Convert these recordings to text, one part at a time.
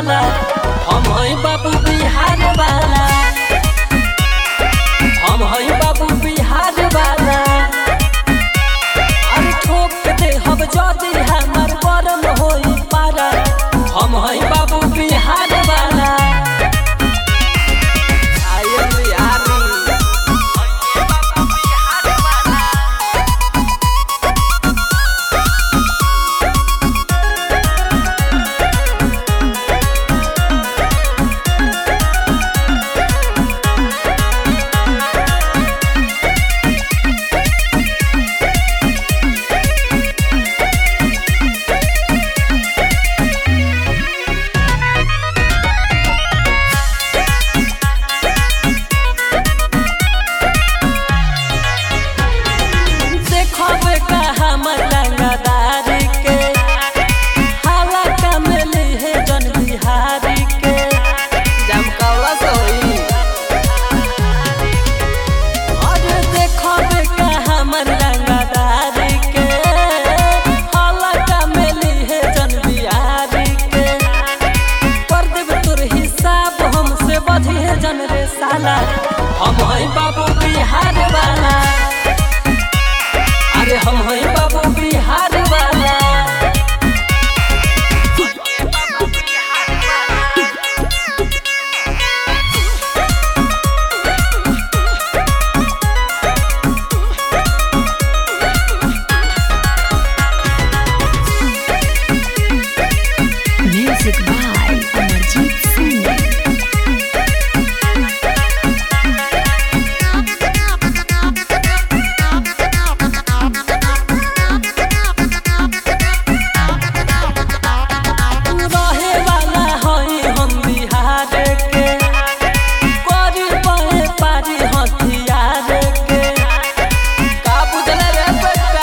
वाला हम हई बाबू बिहार वाला हम हई बाबू बिहार वाला अरे ठोक दे हम जदी हमर बरम होई पारा हम हई बाबू बिहार वाला आई एम बिहारी देखबे का हमर रंगदारी के हाला कमली है जन बिहारी के जमकौला से होई अरे देखबे का हमर रंगदारी के हाला कमली है जन बिहारी के कर देब तोर हिसाब हमसे बधी है जन रे साला हम हई बाबू बिहार वाला अरे हम हई बाबू बिहार वाला Music by Amarjit Singh. रहे वाला हई हम बिहार के करी बहे पारी हथियार के का बुझल रे बेटा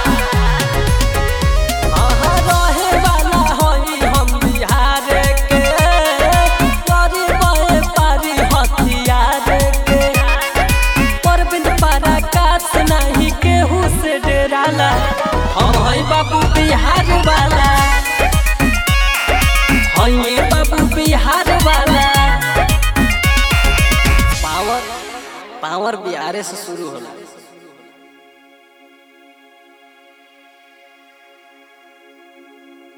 अहाँ रहे वाला हई हम बिहार के करी बहे पारी हथियार के परबिन पारा कास नहीं केहू से डराला हम हई बाबू बिहार वाला हई बाबू बिहार वाला पावर पावर बिहारे से शुरू होला